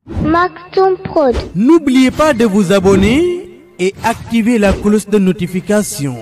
Maktoum Prod. N'oubliez pas de vous abonner et activer la cloche de notification.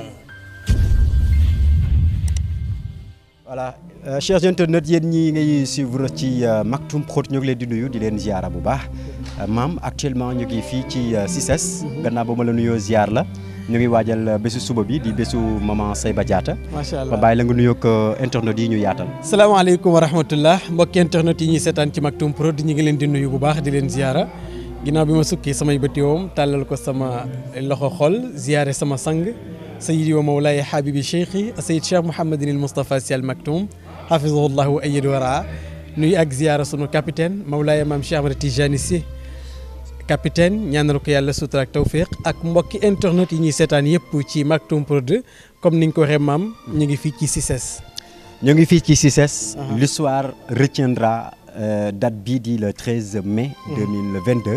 voilà euh, chers internautes yéen ñi ngay suivre ci euh, Maktoum Prod ñu ngi leen di nuyu di leen ziara bu baax euh, maam actuellement ñu ngi fii ci CICES gannaaw ba ma la nuyoo ziar la ñu ngi waajal bésu suba bi di bésu maman Seyba Diatta macha allah ma bàyyi la nga nuyoog internautes yi ñu yaatal salaamaaleykum wa rahmatullah mbokki internet yi ñuy seetaan ci Maktoum Prod ñu ngi leen di nuyu bu baax di leen ziara ginnaaw bi ma sukki samay bëti woom tàllal ko sama loxo xol ziare sama sang sayidi wa mawlaay habibi cheikhi sayid cheikh mouhamadin il moustapha si al maktoum hafizahullah wa ayid wara nuyu ak ziara sunu capitaine mawlaay maam cheikh amada tijani si capitaine ñaanal ko yàlla sutura ak tawfiq ak mbokki internet yi ñuy seetaan yëpp ci Maktoum Prod comme ni nga ko waxee maam ñu ngi fii ci CICES ñu ngi fii ci CICES l'histoire retiendra euh, date bii di le 13 mai 2022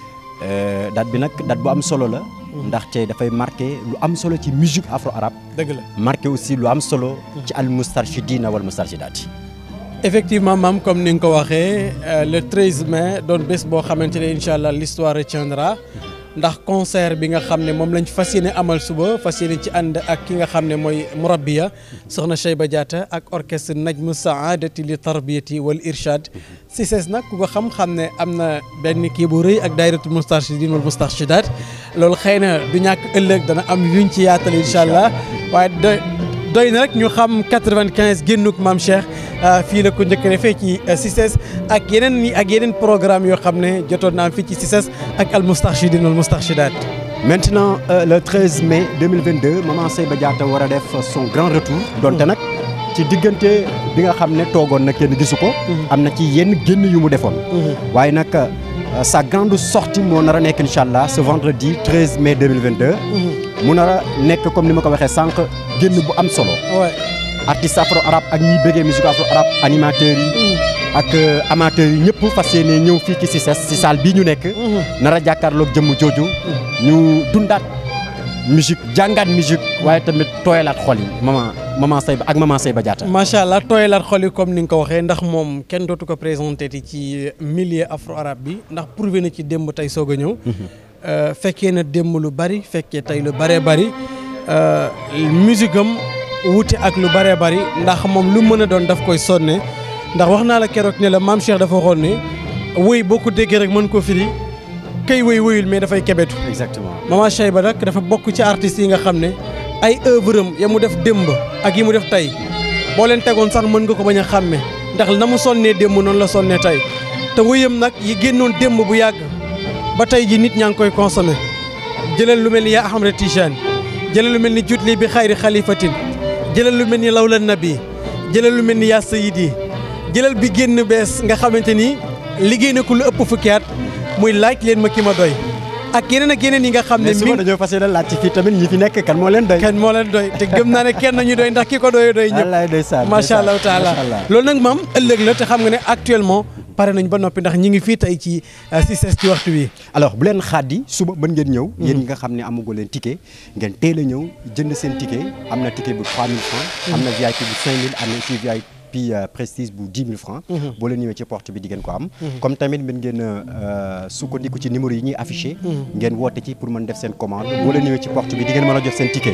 Euh, date bi nag date bu am solo la ndaxte dafay marqué lu am solo ci musique afro arabe dëgg la marqué aussi lu am solo ci al mustarchidina wal mustarchidaati effectivement maam comme ni nga ko waxee le 13 mai doon bés boo xamante ne incha allah l'histoire retiendra ndax concert bi nga xam ne moom lañ fas yéene amal suba fas yéene ci ànd ak ki nga xam ne mooy murabbiya soxna Cheyba Diatta ak orchestre najmu saadati li tarbiyati wal irshad CICES nag ku ko xam-xam ne am na benn kii bu rëy ak daayiratul mustarchidin wal mustarchidat loolu xëy na du ñàkk ëllëg dana am yuñ ci yaatal incha allah waaye doy doy na rek ñu xam 95 génnuk maam Cheikh fii la ko njëkk a defee ci CICES ak yeneen yi ak yeneen programme yoo xam ne jotoon naa am fii ci CICES ak al mustarchidin wal mustarchidat maintenant euh, le 13 mai 2022 maman Seyba Diatta war a def son grand retour donte nag ci diggante bi nga xam ne toogoon na kenn gisu ko am na ci yenn génn yu mu defoon waaye nag euh, sa grande sortie moo nar a nekk incha allah ce vendredi 13 mai 2022 mu nar a nekk comme ni ma ko waxee sànq génn bu am solo ouais. artiste afro arabe ak ñiy bëggee musique afro arabe animateurs yi ak amateurs yi ñëpp fas yéene ñëw fii ci CICES ci salle bii ñu nekk nar a jàkkaarloog jëmm jooju ñu dundaat musique jàngaat musique waaye tamit tooyalaat xol yi maman maman Seyba ak maman Seyba Diatta macha allah tooyalaat xol yi comme ni nga ko waxee ndax moom kenn dootu ko présenté ci milieu afro arabe bi ndax prouvé na ci démb tey soog a ñëw fekkee na démb lu bari fekkee tey lu bëree bari musique am wuute ak lu bëree bari ndax moom lu mën a doon daf koy sonne ndax wax naa la keroog ne la maam Cheikh dafa waxoon ne wëy boo ko déggee rek mën koo firi kay wëy wëyul mais dafay kebetu exactement maman Cheyba nag dafa bokk ci artistes yi nga xam ne ay œuvre am ya mu def démb ak yi mu def tey boo leen tegoon sax mën nga ko bañ a xàmme ndax na mu sonnee démb noonu la sonnee tey te wëyam nag yi génnoon démb bu yàgg ba tey ji nit ñaa ngi koy consommé jëlal lu mel ni yaa Ahmada Tijaan jëlal lu mel ni jutli bi xayri xalifatin jëlal lu mel ni lawla nabi jëlal lu mel ni yaa sayidi jëlal bi génn bees nga xamante ni liggéey na ko lu ëpp fukki at muy laaj leen ma ki ma doy ak yeneen ak yeneen yi nga xam ne mais suba dañoo fas yéene laaj ci fii tamit ñi fi nekk kan moo leen doy kenn moo leen doy te gëm naa ne kenn ñu doy ndax ki ko doy doy ñëpp wallaay ndeysaan macha allah taala loolu nag maam ëllëg la te xam nga ne actuellement pare nañ ba noppi ndax ñi ngi fii tey ci CICES ci waxtu wi alors bu leen xaadi suba mën ngeen ñëw yéen ñi nga xam ne amagu leen ticket ngeen teel a ñëw jënd seen ticket am na ticket bu 3000 francs am na VIP bu 5000 am na ci VIP puis prestige bu 10 000 francs boo leen ñëwee ci porte bi di ngeen ko am comme tamit mën ngeen sukkandiku ci numéro yi ñuy affiché ngeen woote ci pour mën def seen commande boo leen ñëwee ci porte bi di ngeen mën a jot seen ticket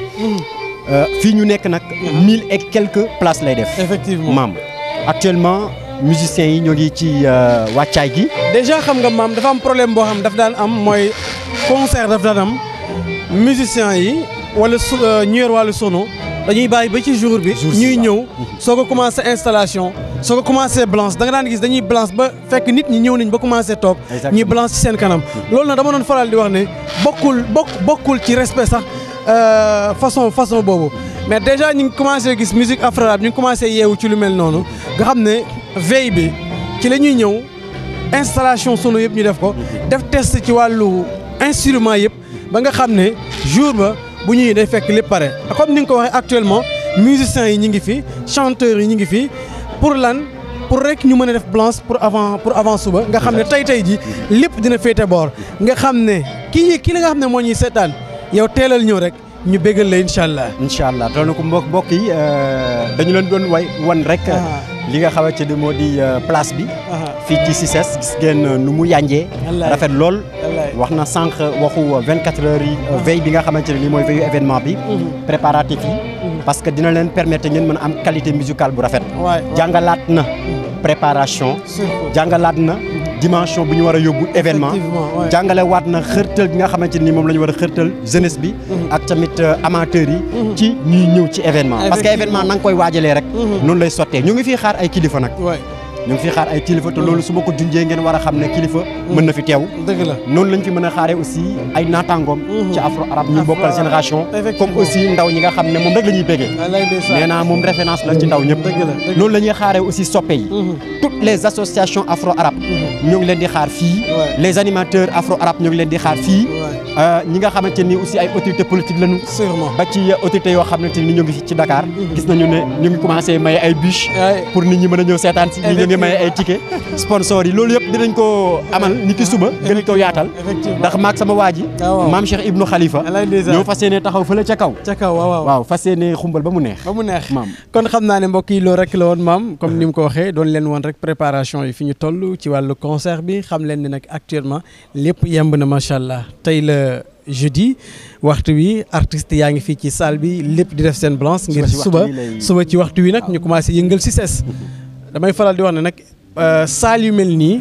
fii ñu nekk nag mille et quelques places lay def effectivement maam actuellement musiciens yi ñoo ngi ci wàccaay gi déjà xam nga maam dafa am problème boo xam daf daan am mooy concert daf daan am musiciens yi wala su ñu yor wàllu sono dañuy bàyyi ba ci jour bi ñuy ñëw soo ko commencé installation soo ko commencé blanche da nga daan gis dañuy blanche ba fekk nit ñi ñëw nañ ba commencé toog ñuy blanche ci seen kanam loolu nag dama doon faral di wax ne bokkul bokk bokkul ci respect sax façon façon boobu mais déjà ñu ngi commencé gis musique afro arabe ñu ngi commencé yeewu ci lu mel noonu nga xam ne veille bi ci la ñuy ñëw installation sono yëpp ñu def ko def test ci wàllu instrument yëpp ba nga xam ne jour ba bu ñuy day fekk lépp pare comme ni nga ko waxee actuellement musiciens yi ñu ngi fi chanteurs yi ñu ngi fi pour lan pour rek ñu mën a def blanche pour avant pour avant suba nga xam ne tey tey ji lépp dina féete boor nga xam ne kii ki la nga xam ne moo ñuy seetaan yow teelal ñëw rek ñu bégal la incha allah. incha allah doon na ko mbokk mbokk yi dañu leen doon way wan rek li nga xamante ni moo di euh, place bi Aha. fii ci CICES gis ngeen euh, nu mu yànjee Wallaay. rafet lool Wallaay. wax na sànq waxu 24 heures yi euh, veille bi nga xamante ne ni mooy veille événement bi préparatif yi parce que dina leen permettre ngeen mën a am qualité musicale bu rafet waay jàngalaat na préparation surtout jàngalaat na dimension bu ñu war a yóbbu événement Effectivement, ouais. jàngale waat na xërtal gi nga xamante ni moom la ñu war a xërtal jeunesse bi ak tamit euh, amateurs yi ci ñuy ñëw ci événement parce que Effectivement. événement na nga koy waajalee rek noonu lay sottee ñu ngi fii xaar ay kilifa nag waay ñu ngi fii xaar ay kilifa te loolu su ma ko junjee ngeen war a xam ne kilifa mën na fi teew dëgg la noonu lañ fi mën a xaaree aussi ay naataangoom ci afro arabe ñu Afro bokkal arabe. génération Effectivement. comme aussi ndaw ñi nga xam ne moom rek la ñuy béggee wallaay ndeysaan nee naa moom référence la ci ndaw ñëpp Dëgg la, dëgg la. loolu la ñuy xaaree aussi soppe yi toutes les associations afro arabes ñoo ngi leen di xaar fii Ouais. les animateurs afro arabes ñoo ngi leen di xaar fii Ouais. Euh, ñi nga xamante ni aussi ay autorités politiques lañu sûrement ba ci autorités yoo xamante ni ñoo ngi fi ci Dakar gis nañu ne ñu ngi commencé maye ay bûches Ouais. pour nit ñi mën a ñëw seetaan si ñi ñu ngi maye ay tickets sponsors yi loolu yëpp dinañ ko amal ni ki suba gën ko yaatal Effectivement. ndax maag sama waa ji Ah, waaw. maam Cheikh Ibnu Khalifa Alaay ndeysaan. ñoo fas yéene taxaw fële ca kaw ca kaw waaw waaw waaw fas yéene xumbal ba mu neex ba mu neex maam kon xam naa ne mbokk yi loolu rek la woon maam comme ni mu ko waxee doon leen woon rek préparation yi fi ñu toll ci wàllu concert bi xam leen ne nag actuellement lépp yemb na macha allah tey la jeudi waxtu wi artistes yaa ngi fii ci salle bi lépp di def seen blanche ngir ci waxtu suba wi lay- suba ci waxtu wi nag ñu commencé yëngal si ses damay faral di wax ne nag euh, salle yu mel nii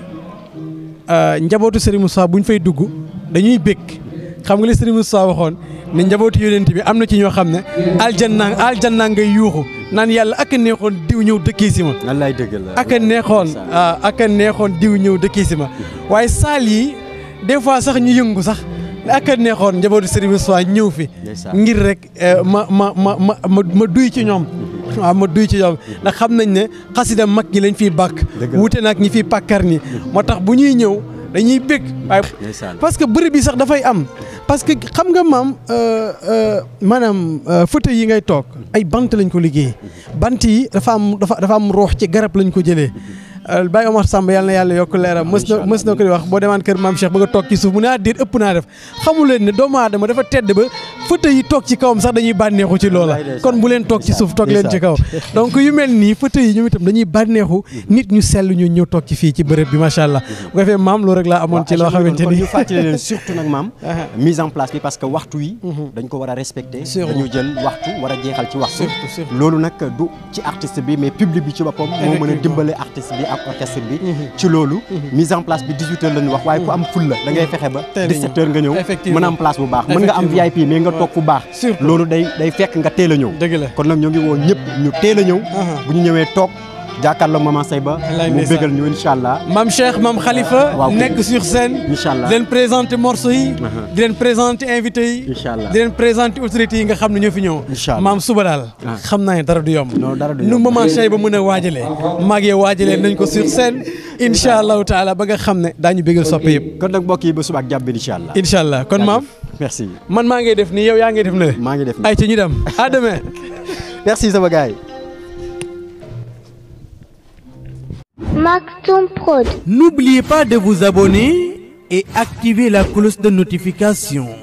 euh, njabootu Serigne Moussa bu ñu fay dugg dañuy bëgg xam nga li Serigne Moussa waxoon ne njabootu yonent bi am na ci ñoo xam ne aljanna aljanna ngay yuuxu naan yàlla ak a neexoon diw ñëw dëkkee si ma wallaay dëgg la ak a neexoon ah ak a neexoon diw ñëw dëkkee si ma waaye saal yi des fois sax ñu yëngu sax ak a neexoon njabootu Serigne Moussa ñëw fi Ndeysaan. ngir rek eh, ma ma ma ma ma ma duy ci ñoom waaw ma duy ci ñoom ndax xam nañ ne xasida mag ñi lañ fiy bàkk Dëgg la. wuute nag ñi fiy pàkkar ñi moo tax bu ñuy ñëw dañuy bég waaye Ndeysaan. parce que bërëb bi sax dafay am parce que xam nga maam euh, euh, maanaam euh, fauteuil yi ngay toog ay bant lañ ko liggéey bant yi dafa am dafa dafa am roox ci garab lañ ko jëlee Euh, Baye Omar Samb yàlla na yàlla yokk leeram mës na mës na ko di wax boo demaan kër maam Cheikh ba nga toog ci suuf mu ne ah déet ëpp naa def xamu leen ne doomu aadama dafa tedd ba fauteuil yi toog ci kawam sax dañuy bànneexu ci loola Wallaay ndeysaan. kon bu leen toog ci suuf toog leen ci kaw donc yu mel nii fauteuil yi ñoom itam dañuy bànneexu nit ñu sell ñu ñëw toog ci fii ci bërëb bi macha allah bu ko defee maam loolu rek laa amoon ci loo xamante kon ni ñu fàttali leen surtout nag maam Aha. mise en place bi parce que waxtu yi dañ ko war a respecter Sûrement. dañu jël waxtu war a jeexal ci waxtu Surtout, surtout. loolu nag du ci artiste bi mais public bi ci boppam moo mën a Effectivement. dimbale artiste bi ak orchestre bi ci loolu mise en place bi 18 heures la ñu wax waaye ku am ful la da ngay fexe ba Teel a ñëw. 17 heures nga ñëw Effectivement. mën a am place bu baax mën nga am Effectivement. VIP mais nga toog fu baax Surtout. loolu day day fekk nga teel a ñëw dëgg la kon nag ñoo ngi woo ñëpp ñu teel a ñëw Aha. bu ñu ñëwee toog jàkkaarloo maman Seyba Wallaay mu ndeysaan. bégal ñu incha allah Mam Cheikh Mam Khalifa Waaw, kay. nekk sur scène Incha allah. di leen présenter morceaux yi Aha. di leen présenter invité yi Incha allah. di leen présenter autorités yi nga xam ne ñoo fi ñëw Incha allah. maam suba daal Ah. xam naa ne dara du yomb Non, dara du nu yomb. maman Cheikh ba mën a waajalee maag yow waajalee nañ ko sur scène incha allahu taala ba nga xam ne daañu bégal soppe yëpp kon nag mbokk yi ba suba ak jàmm incha allah. incha allah kon maam merci man maa ngay def nii yow yaa ngay def na le maa ngi def ay ca ñu dem à demain merci sama gars yi. Maxon Prod. N'oubliez pas de vous abonner et activer la cloche de notification.